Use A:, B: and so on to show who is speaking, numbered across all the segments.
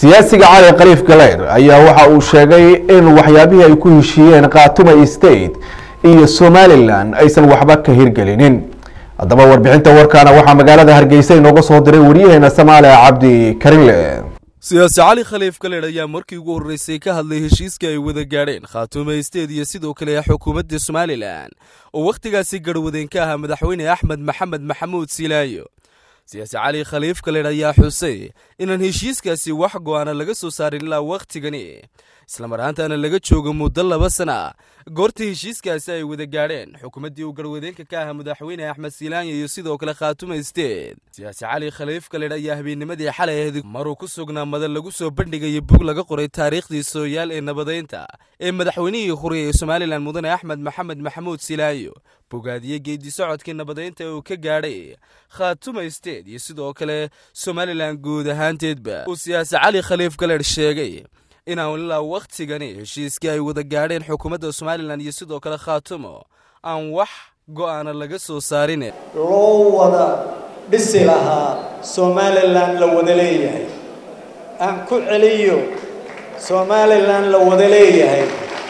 A: siyaasiga cali khaliif galeyr ayaa waxa uu sheegay in waxyaabihii ay ku heshiiyeen khaatuma state iyo somalilan aysan waxba ka hirgelinin haddaba warbixinta warkaana waxaa magaalada hargeysa inooga soo diray waryaheena samaale cabdi karinle
B: siyaasi cali khaliif galeyr ayaa markii ugu horreysay ka hadlay heshiiska ay wada gaadheen khaatume state iyo sidoo kale xukuumadda somalilan oo wakhtigaasi garhwadeen ka ahaa madaxweyne axmed maxamed maxamuud silaayo siyaasi cali khaliif galeyr ayaa xusay inaan heshiiskaasi wax go-aana laga soo saarin ilaa wakhtigani islamar ahaantaana laga joogo muddo laba sana goortii heshiiskaasi ay wada gaadheen xukuumaddii uu garwadeenka ka ahaa madaxweyne axmed silaanya iyo sidoo kale khaatume state siyaasi cali khaliif galeyr ayaa habeennimadii xalay ahayd maruu ku sugnaa madan lagu soo bandhigaya bug laga qoray taariikhdii sooyaal ee nabadeynta ee madaxweynihii hurey ee somalilan mudane axmed maxamed maxamuud silaayo bogaadiye geedi socodkii nabadeynta uu ka gaadhay khaatume state iyo sidoo kale somalilan guud ahaanteedba uu siyaasi cali khaliif galeyr sheegay inaan ilaa wakhtigani heshiiskii ay wada gaadheen xukuumadda somalilan iyo sidoo kale khaatumo aan wax go'aana laga soo saarin
C: loo wada dhisi lahaa somalilan la wada leeyahay aan ku celiyo somalilan la wada leeyahay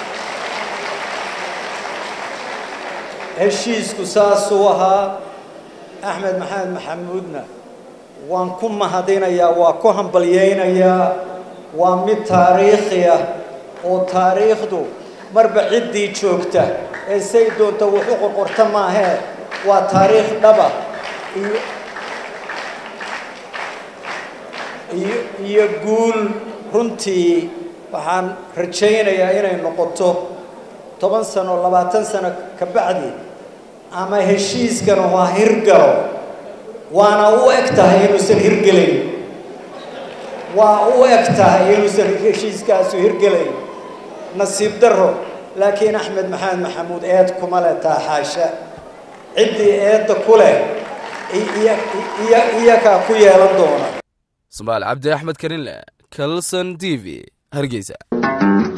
C: heshiisku saasuu ahaa axmed maxamed maxamuudna waan ku mahadinayaa waa ku hambalyaynayaa waa mid taariikhi ah oo taariikhdu marba ciddii joogta ee say doonta wax u qorqorta maahee waa taariikh dhaba iyo iyo iyo guul runtii waxaan rajaynayaa inay noqoto toban sano labaatan sano ka bacdi ama heshiiskan waa hirgalo waana u eg tahay inuusan hirgelayn waa u eg tahay inuusan heshiiskaasu hirgelayn nasiib darro laakiin axmed maxamed maxamuud eed kuma leh taa xaasha ciddii eedda ku leh iyakaa ku yeelan doona
B: somaal cabdi axmed karinle calson t v hargeysa